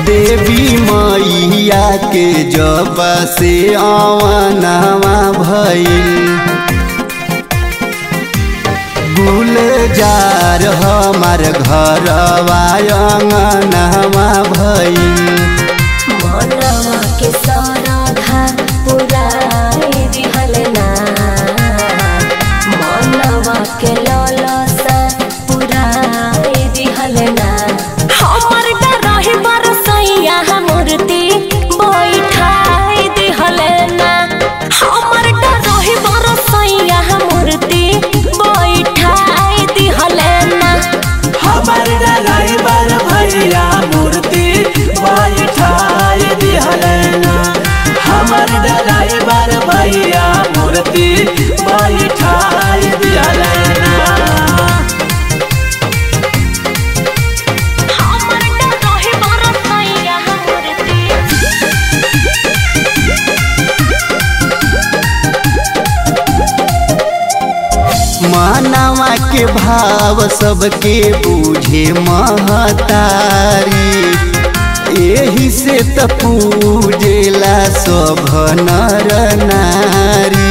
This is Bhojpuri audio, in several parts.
देवी मैया के जब से अवनवा भइल गुलजार हमार घरवा अंगनवा भइल मनवा के सरधा पुराई दिहल ना मनवा के ललसा पुराई दिहल ना हमर डरहि बरसैया मूर्ति बैठाई दिहल ना हमर डरहि बरसैया मूर्ति बैठाई दिहल ना हमर ड्राइवर भैया मूर्ति बैठाई दिहलना हमर ड्राइवर भैया मूर्ति बैठाई दिहलना हमर डरहि बरसैया मूर्ति मानवा के भाव सबके बूझे महतारी एही से त पूजेला सब नर नारी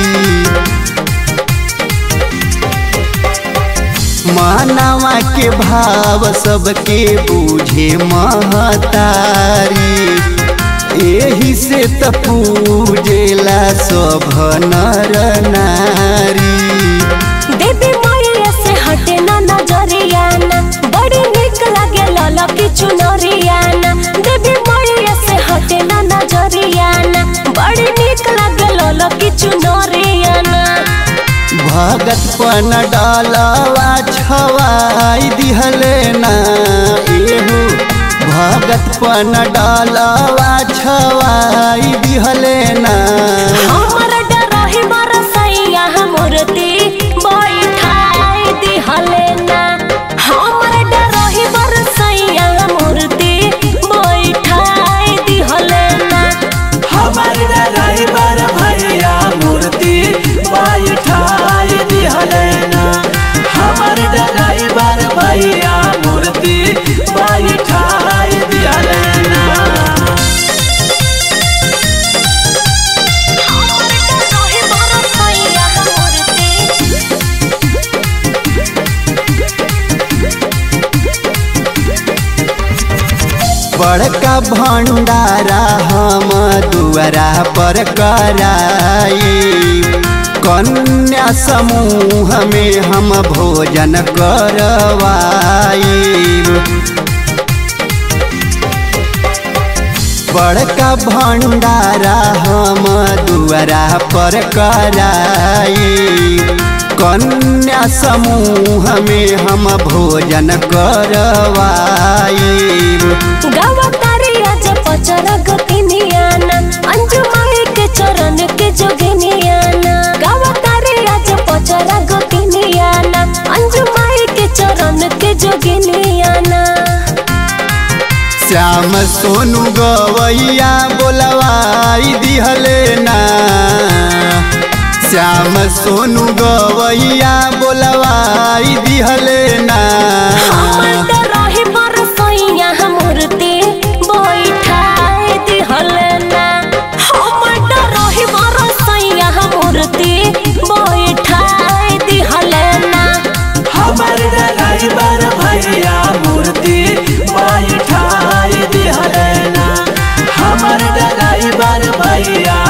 मानवा के भाव सबके बूझे महतारी एही से त पूजेला सब नर नारी देवी मैया से हटे ना नजरिया ना बड़ी निक लागे लाला की चुनरिया ना देवी मैया से हटे ना नजरिया ना बड़ी निक लागे लाला की चुनरिया ना भगत पन डालवा छवाई दिहले ना एहू भगत पन डालवा छवाई दिहले ना हमर डरहि बरसैया मूर्ति बैठाई दिहले ना हमर डरहि बरसैया मूर्ति बैठाई दिहले ना हमर ड्राइवर भैया मूर्ति बैठाई दिहलना हमर ड्राइवर भैया मूर्ति बैठाई दिहलना हमर डरहि बरसैया मूर्ति बड़का भंडारा हम दुआरा पर कराई कन्या समूह में हम भोजन करवाई बड़का भंडारा हम दुआरा पर कराई कन्या समूह में हम भोजन करवाई गावा तारिया जब पचरा गतिनियाना अंजू माई के चरण के जोगिनियाना गावा तारिया जब पचरा गतिनियाना अंजू माई के चरण के जोगिनियाना श्याम सोनू गवैया बोलवाई दिहले ना श्याम सोनू गवैया बोलवाई दिहले ना हमर डरहि बरसैया मूर्ति बैठाई दिहलना हमर डरहि बरसैया मूर्ति बैठाई दिहलना हमर ड्राइवर भैया मूर्ति बैठाई दिहलना हमर ड्राइवर भैया